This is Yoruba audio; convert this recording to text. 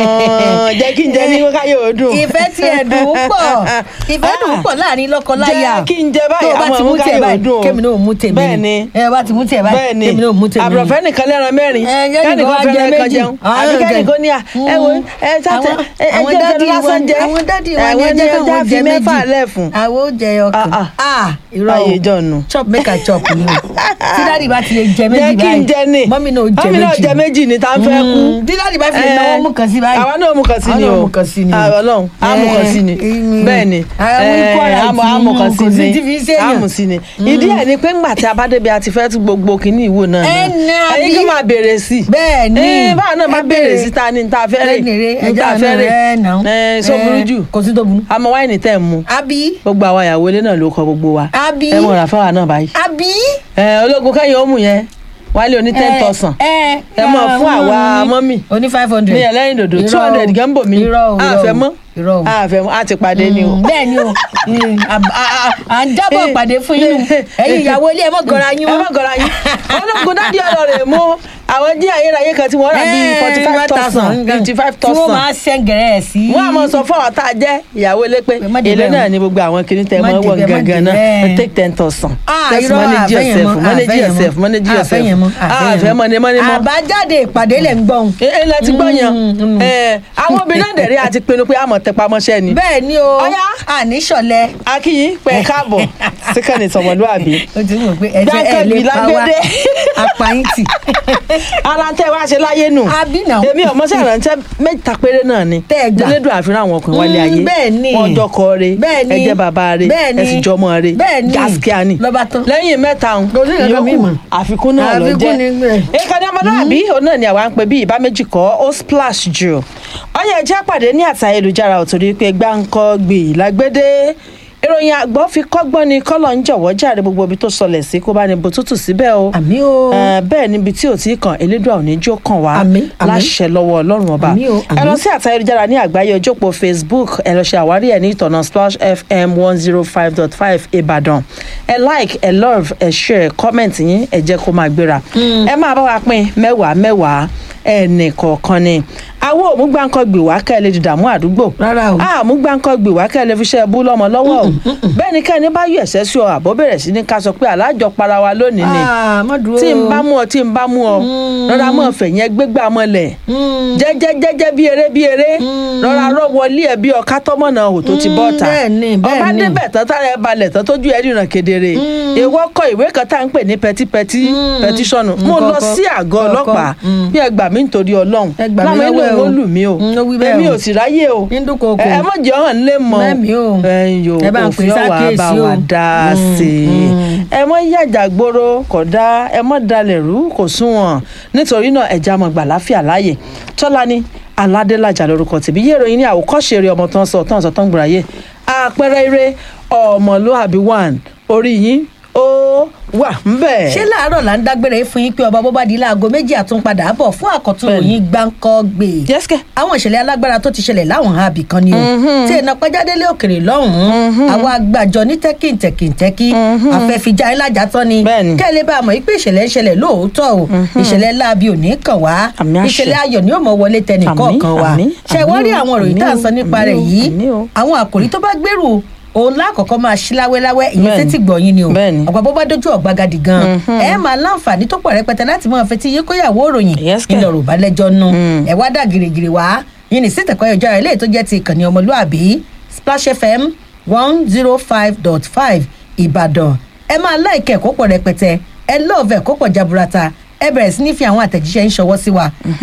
gan-an jẹ́ kí n jẹ ní káyọ̀ ọdún. ìfẹ́ tí ẹ̀ dùn ún pọ̀ ìfẹ́ dùn ún pọ̀ láàrin lọ́kọ-láya jẹ́ kí n jẹ tó báyìí o bá àwọn ti mú tiẹ̀ káyọ̀ báyìí ọdún o. kémi náà mú tèmi bẹ́ẹ̀ ni ẹ bá ti mú tiẹ̀ báyìí bẹ́ẹ̀ ni kémi náà mú tèmi àbùrọ̀fẹ́ nìkan lẹ́ran mẹ́rin Ẹ, jẹ́ nìkan wá jẹ fẹ́ràn kan méjì. jẹun Àwọn àbí náà kẹ́nìkan ní à ẹ wo ẹ sátẹ Àwọn- ẹ àwọn jẹ́ dádì ìjọba lásán wa- jẹ́ àwọn dádì wa àwọn ni ẹ jẹ́ jẹ́ káwọn fi jẹ mẹ́fà méjì. lẹ̀ fún. àwọn ó jẹ ọkàn Ah, ah irọ́ Ayé o ìjọ́nu. chop make i chop ni o tí dáàdì bá ti lè jẹ jẹ́ méjì kí n jẹ ní báyìí mọ́mí náà ó jẹ mọ́mí náà méjì jẹ méjì ní tá a fẹ́ kú. Mm, tí dáàdì bá fi lè náwó mú kan sí báyìí àwa náà mú kan sí ni Àwọn o náà mú kan sí ni o. àwọn ọlọ́run á mú kan sí ni Eh, bẹ́ẹ̀ ni àwọn eh, equal rights á mú kan ni, sí kò sí ni tí fi ń ṣèyàn. á mú sí ni ìdí ẹ̀ ni pé ńgbà tí a bá débi a ti fẹ́ tún gbogbo kínní ìwò náà Ẹ nà ẹ̀yin bí? kí máa béèrè sí i bẹ́ẹ̀ ni Eh, báwa náà máa ẹ béèrè sí ta ni ta fẹ́ rè ẹnìrè ní ẹja ta fẹ́ náà rè ẹ nà ẹ so burú jù kò sí tó burú. àmọ́ wáìnì tẹ̀ ń mu àbí gbogbo àwa ìyàwó ilé náà ló kọ gbogbo wa àbí ẹ mọ̀ rà fáwa náà báyìí àbí. ẹ ológun kẹ́yìn ó mú yẹn wálé oní ten thousand ẹ ẹ mọ̀ fún àwa mọ́mì oní five hundred. ní ẹlẹ́yìn dòdò two hundred gan bò mí irọ́ o irọ́ o àfẹ́ mọ́ irọ́ o. àfẹ́ mọ́ àti pàdé ni o. Mm, bẹ́ẹ̀ ni o Mm, à- à- à- à ń jábọ̀ ìpàdé fún yín nù. ẹ̀yin ìyàwó ilé ẹ̀ mọ̀ gọ́ra yín ẹ mọ́. má gọra yín ológun dádì ọ̀rọ̀ rẹ̀ mú àwọn jí ayérayé kan tí wọ́n rà bíi Eh, forty five thousand fifty five tí wọ́n thousand máa ṣẹ́ngẹ̀rẹ́ ẹ̀ sí. wọ́n á mọ sọ fún àwọn tá a jẹ́ ìyàwó ilé pé Má dé èlé bẹ́ẹ̀ náà o. ni gbogbo àwọn kìíní tẹ Má mọ́ dé wọ̀ bẹ́ẹ̀, má gangan dé náà bẹ́ẹ̀. take ten thousand Ah, just irọ́, manage àfẹ́yẹn yourself mọ́, manage àfẹ́yẹn yourself mọ́, manage yourself àfẹ́yẹn mọ́, ah àfẹ́yẹn àfẹ́ mọ́ ni mọ́ ni mọ́ àbájáde ìpàdé lẹ̀ ń gbọ́n. ẹ ẹ lẹ ti gbọ́ Mm, yan mm. ẹ àwọn obìnrin náà dẹ̀rẹ́ àti pinnu pé àmọ̀ tẹpá mọ́ṣẹ́ ni bẹ́ẹ̀ ni o Ọ̀yá. àní ṣọ̀lẹ. akínyìn pẹ̀ káàbọ̀ síkànnì tọmọlúàbí o ti mọ̀ pé ẹ̀jẹ̀ ẹ̀ Dákẹ́bí lè pa wá lágbédé. apáyín tì. ara tẹ wá ṣe láyé nù Àbí náà. èmi ọmọ sí àrántẹ mẹ́ta péré náà ni Tẹ́ ẹ gbà. nílẹ̀dùn àfihàn àwọn ọkùnrin wálé Mm, ayé bẹ́ẹ̀ ni. wọn jọkọ re Bẹ́ẹ̀ ni. ẹ jẹ́ bàbá re Bẹ́ẹ̀ ni. ẹ sì jọmọ re Bẹ́ẹ̀ ni. gaskiya ni Lọ́ba tán. lẹ́yìn mẹ́ta ọ̀hún Kò sí nǹkan míì mọ́. àfikún náà lọ Àfikún jẹ́ ni bẹ́ẹ̀. ìkànnì ọmọlúwàbí òun náà ni àwa ń pè bí ìbá méjì kọ́ ó splash jù ọyẹ ẹjẹ́ pàdé ní àtà ayélujára ò torí pé gbáǹkọ́ gbè lágbédé ìròyìn àgbọ̀ fi kọ́gbọ́n ni kọ́lọ̀ ń jọ̀wọ́ jàre gbogbo ibi tó sọlẹ̀ sí kó bá ní bó tútù síbẹ̀ o àmì o. Eh, bẹ́ẹ̀ níbi tí ò tí ì kàn elédùà òní jó kàn wá Àmín, àmín. láṣẹ lọ́wọ́ ọlọ́run ọba Àmín o, ẹ lọ àmín. sí àtà ayélujára ní àgbáyé ojópo facebook ẹ lọ ṣe àwárí ẹ ní ìtọ̀nà splash fm one zero five dot five ìbàdàn ẹ like ẹ love ẹ share comment yín ẹ jẹ́ kó máa gbéra ẹ máa bá wa pín mẹ́wàá mẹ́wàá ẹnì kọ̀ọ̀kan ni àwọn òmùgbàǹkọ gbè wá kẹ́ ẹ lè dìdààmú àdúgbò Rárá o. àmúgbàǹkọ gbè wá kẹ́ ẹ lè fi ṣe bú lọ́mọ lọ́wọ́ o bẹ́ẹ̀ ni kẹ́ni bá yọ ẹ̀sẹ̀ sí ọ àbọ̀ bẹ̀rẹ̀ sí ní ká sọ pé alájọ para wa lónìí ni Ah, má dúró. tí n bá mú ọ tí n bá mú ọ rọra mọ fẹ̀yìn ẹgbẹ́gbà mọ́lẹ̀ Mm. jẹ́jẹ́ jẹ́jẹ́ bí eré bí eré rọra rọ wọlé ẹ bí ọ̀ká tọ́mọ̀nà ò tó ti bọ́ ta bẹ́ẹ̀ ni, bẹ́ẹ̀ ọba ni. débẹ̀ tán tára ẹ balẹ̀ tán tójú ẹ ríran kedere ìwọ kọ ìwé kan tá à ń pè ní pẹtípẹtí pẹtíṣọ̀nù mo lọ Kọ̀ọ̀kan, sí àgọ́ kọ̀ọ̀kan. ọlọ́pàá Mm. bí ẹ gbà mí nítorí ọlọ́run Ẹ gbà mí láwọn lọ́wọ́ ilé ẹ ìwé o. lù mí o Mm, ó wí bẹ́ẹ̀ èmi o. ò sì ráyè o Ní dúnkòokò. ẹ mọ̀ jẹ́ hàn lé mọ́ Mẹ́mi o. ẹ̀yin o Ẹ bá ń pè òfin ọ̀wà bá sákèésí o. wa dá a Mm, sí i mm. ẹ mọ yàjà gbòòrò kò dá ẹ mọ dalẹ̀ rú kò sunwọ̀n nítorí náà ẹja mọ gbà láfíà láàyè tọ́lání aládélájà lórúkọ tèmi yé ìròyìn ní àwòkọ́ṣe eré ọmọ tó ń sọ tó ń sọ tó ń gbòòrà yé àpẹẹrẹ eré ọmọlúàbí one orí yín ó wà ń bẹ̀. ṣé láàárọ̀ là ń dágbére fún yín pé ọba bóbá di láago méjì àtúnpadà bọ̀ fún àkọ́tún Bẹ́ẹ̀ni. òyìn gbáǹkọ́ gbé jẹ́sìkẹ́ àwọn ìṣẹ̀lẹ̀ alágbára tó ti ṣẹlẹ̀ láwọn àbí kan ni o tí iná pẹ́jádélé òkèrè lọ́hùn-ún àwọn agbàjọ ní tẹ́kìntẹ́kìntẹ́kì afẹ́fíjà ńlájà tán ni Bẹ́ẹ̀ni. kẹ́lẹ́ bá a mọ̀ pé ìṣẹ̀lẹ̀ ń ṣẹlẹ̀ lóòótọ́ o ìṣẹ̀lẹ̀ láabi ò ní kàn wá Àmì àṣẹ. ìṣẹ̀lẹ̀ ayọ̀ ni ó mọ̀ wọlé tẹnì Àmì, kọ̀ọ̀kan wa àmì, ṣe wá rí àmì o, àwọn ìròyìn tá à ń sọ àmì o, nípa àmì rẹ̀ o, yìí àmì o. àwọn àkòrí tó bá gbèrú òun lákọ̀ọ́kọ́ máa ṣí láwẹ́láwẹ́ ìyẹn Bẹ́ẹ̀ni. sétí gbọ̀nyìn ni o Bẹ́ẹ̀ni. ọ̀pọ̀ bó bá dójú ọ̀gbagadì gan ẹ máa láǹfààní tó pọ̀ rẹpẹtẹ láti máa fetí yín kóyàwó òròyìn Yes, kẹ̀. ńlọ ròbá lẹ́jọ́ nù ẹ wá dà gìrìgìrì wá yín ní sítẹ̀kọ́ ẹjọ́ rẹ̀ léyìí tó jẹ́ ti ìkànnì ọmọlúàbí splash fm one zero five dot five ìbàdàn ẹ máa láìkẹ́ kó pọ̀ rẹpẹtẹ ẹ lọ́ọ̀fẹ́ kó pọ̀ jaburata ẹ bẹ̀rẹ̀ sí ní fi àwọn àtẹ̀jíṣẹ́ ń ṣọwọ́ sí wa